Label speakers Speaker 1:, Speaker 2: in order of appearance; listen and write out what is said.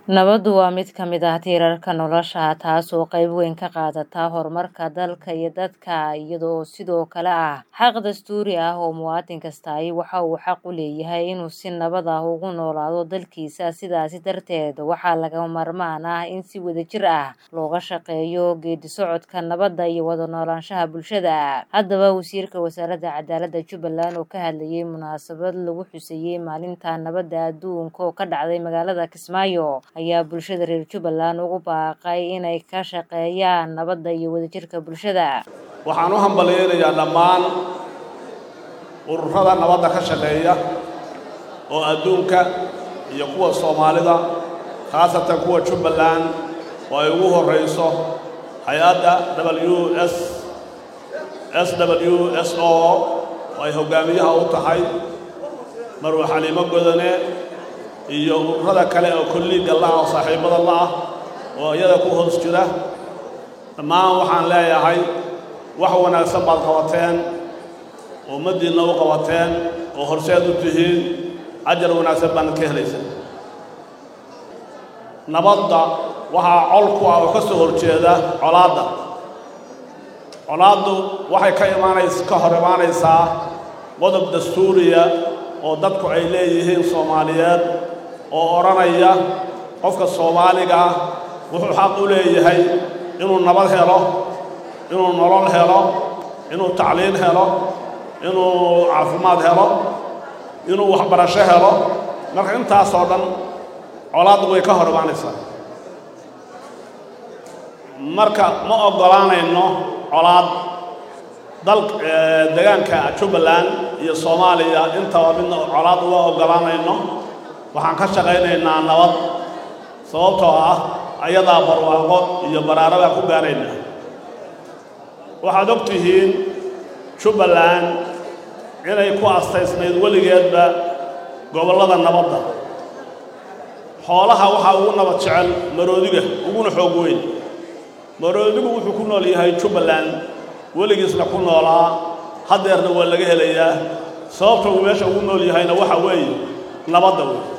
Speaker 1: Nabaddu waa mid ka mid ah tiirarka nolosha, taasoo qayb weyn ka qaadata horumarka dalka iyo dadka, iyadoo sidoo kale ah xaq dastuuri ah oo muwaadin kastaahi waxa uu xaq u leeyahay inuu si nabad ah ugu noolaado dalkiisa. Sidaas darteed, waxaa lagama maarmaan ah in si wadajir ah looga shaqeeyo geeddi-socodka nabadda iyo wada noolaanshaha bulshada. Haddaba, Wasiirka Wasaaradda Cadaaladda Jubbaland oo ka hadlayay munaasabad lagu xuseeyay Maalinta Nabadda Adduunka oo ka dhacday magaalada Kismaayo, ayaa bulshada reer Jubbaland ugu baaqay inay ka shaqeeyaan nabadda iyo wadajirka bulshada.
Speaker 2: waxaan u hambalyaynayaa dhammaan ururada nabadda ka shaqeeya oo adduunka iyo kuwa soomaalida khaasatan kuwa jubbaland oo ay ugu horrayso hay-adda w s s w s o oo ay hoggaamiyaha u tahay marwe xaliimo godane iyo ururada kale oo kolliigga la-ah oo saaxiibada la-ah oo iyada ku hoos jira dhammaan waxaan leeyahay wax wanaagsan baad qabateen oo ummaddiinna u qabateen oo horseed u tihiin ajar wanaagsan baanad ka helaysaa nabadda waxaa col ku ah oo ka soo horjeeda colaadda colaaddu waxay ka imaanays ka hor imaanaysaa qodob dastuuriya oo dadku ay leeyihiin soomaaliyeed oo odhanaya qofka soomaaliga ah wuxuu xaq u leeyahay inuu nabad helo inuu nolol helo inuu tacliin helo inuu caafimaad helo inuu waxbarasho helo marka intaasoo dhan colaaddu way ka hor imaanaysaa marka ma oggolaanayno colaad dal degaanka jubbaland iyo soomaaliya intaba midna colaad uma oggolaanayno waxaan ka shaqaynaynaa nabad sababtoo ah ayadaa barwaaqo iyo baraaro baan ku gaaraynaa waxaad og tihiin jubbaland inay ku astaysnayd weligeedba gobollada nabadda xoolaha waxaa ugu nabad jecel maroodiga uguna xoog weyn maroodigu wuxuu ku nool yahay jubbaland weligiisna ku noolaa haddeerna waa laga helayaa sababta uu meesha ugu nool yahayna waxa weeye nabadda wey